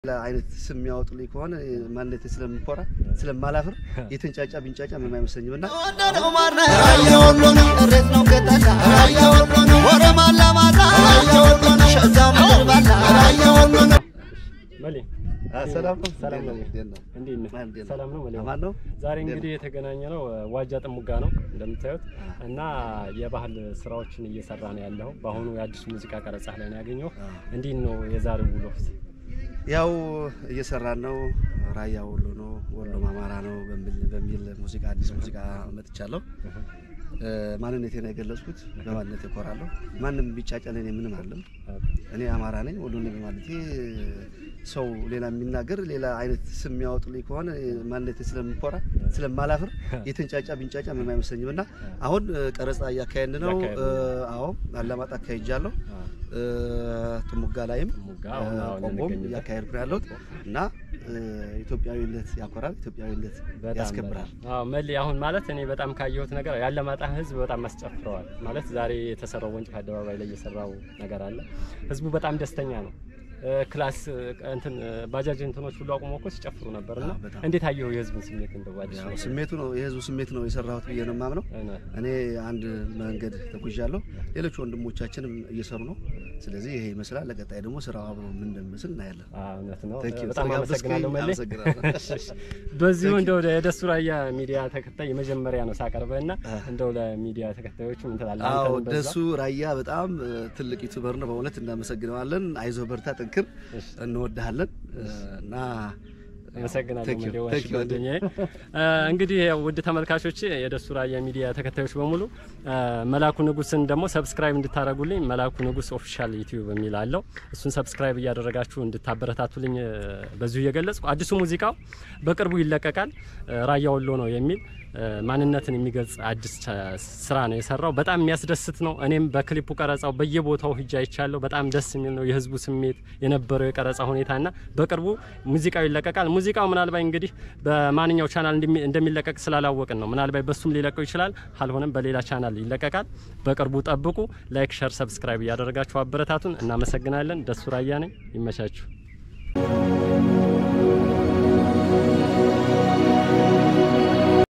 አይነት ስም የሚያወጡልኝ ከሆነ ማንነቴ ስለምኮራ ስለማላፍር የተንጫጫ ቢንጫጫ ምንም አይመስለኝም እና መሌ ሰላም ነው። ሰላም ነው። እንዴት ነው? እንዴት ነህ? ማን እንዴት ነው? ሰላም ነው መሌ። አማን ነው። ዛሬ እንዴት እንግዲህ የተገናኘ ነው ዋጃ ጥሙጋ ነው እንደምታዩት እና የባህል ስራዎችን እየሰራ ነው ያለው። በአሁኑ የአዲሱ ሙዚቃ ቀረጻ ላይ ነው ያገኘው። እንዴት ነው የዛሬው ውሎ? ያው እየሰራን ነው። ራያ ወሎ ነው፣ ወሎም አማራ ነው በሚል በሚል ሙዚቃ አዲስ ሙዚቃ መጥቻለሁ። ማንነቴን የገለጽኩት በማንነቴ እኮራለሁ። ማንም ቢጫጫን እኔ ምንም አለም። እኔ አማራ ነኝ ወሎ ነኝ በማለቴ ሰው ሌላ የሚናገር ሌላ አይነት ስም የሚያወጡልኝ ከሆነ ማንነቴ ስለምኮራ ስለማላፍር የተንጫጫ ቢንጫጫ ምንም አይመስለኝም እና አሁን ቀረጻ እያካሄድን ነው። እያካሄድን አዎ አላማጣ አካሄጃለሁ። ጥሙጋ ላይም ጥሙጋ አሁን አሁን ቆቦም እንገኝበት። እያካሄድኩ ነው ያለሁት እና ኢትዮጵያዊነት ያኮራል፣ ኢትዮጵያዊነት በጣም ያስከብራል። በጣም። አዎ መሌ፣ አሁን ማለት እኔ በጣም ካየሁት ነገር ያለማጣ ህዝብ በጣም አስጨፍረዋል። ማለት ዛሬ የተሰራው ወንጭፍ አደባባይ ላይ የሰራው ነገር አለ። ህዝቡ በጣም ደስተኛ ነው። እ፣ ክላስ እ፣ እንትን እ፣ ባጃጅ እንትኖች ሁሉ አቁሞ እኮ ሲጨፍሩ ነበር እና አዎ፣ በጣም። እንዴት አየሁ የህዝቡን ስሜት እንደው አዲስ ያው ነገር? ስሜቱ ነው የህዝቡ ስሜት ነው የሰራሁት ብዬ ነው የማምነው። እነ- እኔ አንድ መንገድ ተጉዣለሁ፣ ሌሎች ወንድሞቻችንም እየሰሩ ነው። ስለዚህ ይሄ ይመስላል። ለቀጣይ ደግሞ ስራው አብሮ ምን እንደሚመስል እናያለን። አዎ፣ እውነት ነው። Thank you። በጣም ስለጋበዝከኝ አመሰግናለሁ መሌ። አመሰግናለሁ። እሺ፣ እሺ። በዚሁ እንደው የደሱ ራያ ሚዲያ ተከታይ የመጀመሪያ ነው ሳቀርበህ እና እንደው ለሚዲያ ተከታዮቹ ምን ትላለህ? አዎ አንተንም በዛ- ደሱ ራያ በጣም እ፣ ትልቅ ዩቱበር ነው። በእውነት እናመሰግነዋለን። አይዞህ በርታ፣ ጠንክር፣ እሺ። እንወድሃለን እ፣ እና አመሰግናለሁ Thank you. መሌ ዋሽ Thank you. ጓደኛዬ። እ፣ እንግዲህ ያው ውድ ተመልካቾች የደሱ ራያ ሚዲያ ተከታዮች በሙሉ እ፣ መላኩ ንጉስን ደግሞ ሰብስክራይብ እንድታደርጉልኝ መላኩ ንጉስ ኦፊሻል ዩቲዩብ የሚል አለው። እሱን ሰብስክራይብ እያደረጋችሁ እንድታበረታቱልኝ እ፣ በዚሁ እየገለጽኩ አዲሱ ሙዚቃው በቅርቡ ይለቀቃል። እ፣ ራያ ወሎ ነው የሚል እ፣ ማንነትን የሚገልጽ አዲስ ቸ- ስራ ነው የሰራው። በጣም የሚያስደስት ነው። እኔም በክሊፑ ቀረጻው በየቦታው ሂጄ አይቻለሁ። በጣም ደስ የሚል ነው የህዝቡ ስሜት የነበረው የቀረጻ ሁኔታና በቅርቡ ሙዚቃው ይለቀቃል። ሙዚቃው ምናልባት እንግዲህ በማንኛው ቻናል እንደሚ- እንደሚለቀቅ ስላላወቅን ነው። ምናልባት በሱም ሊለቀው ይችላል፣ ካልሆነም በሌላ ቻናል ይለቀቃል። በቅርቡ ጠብቁ። ላይክ፣ ሸር፣ ሰብስክራይብ እያደረጋችሁ አበረታቱን። እናመሰግናለን። ደሱ ራያ ነኝ። ይመቻችሁ።